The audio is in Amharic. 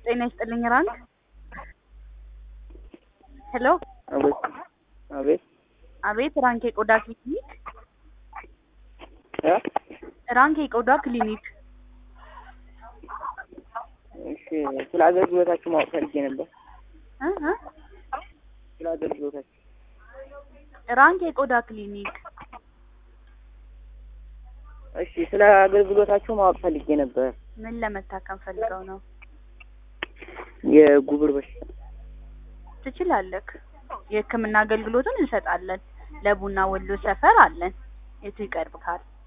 ጤና ይስጥልኝ ራንክ። ሄሎ አቤት አቤት አቤት ራንክ የቆዳ ክሊኒክ እ ራንክ የቆዳ ክሊኒክ እሺ ስለ አገልግሎታችሁ ማወቅ ፈልጌ ነበር። እ እ ስለ አገልግሎታችሁ ራንክ የቆዳ ክሊኒክ እሺ ስለ አገልግሎታችሁ ማወቅ ፈልጌ ነበር። ምን ለመታከም ፈልገው ነው? የጉብር በሽታ ትችላለህ። የሕክምና አገልግሎቱን እንሰጣለን። ለቡና ወሎ ሰፈር አለን። የቱ ይቀርብካል?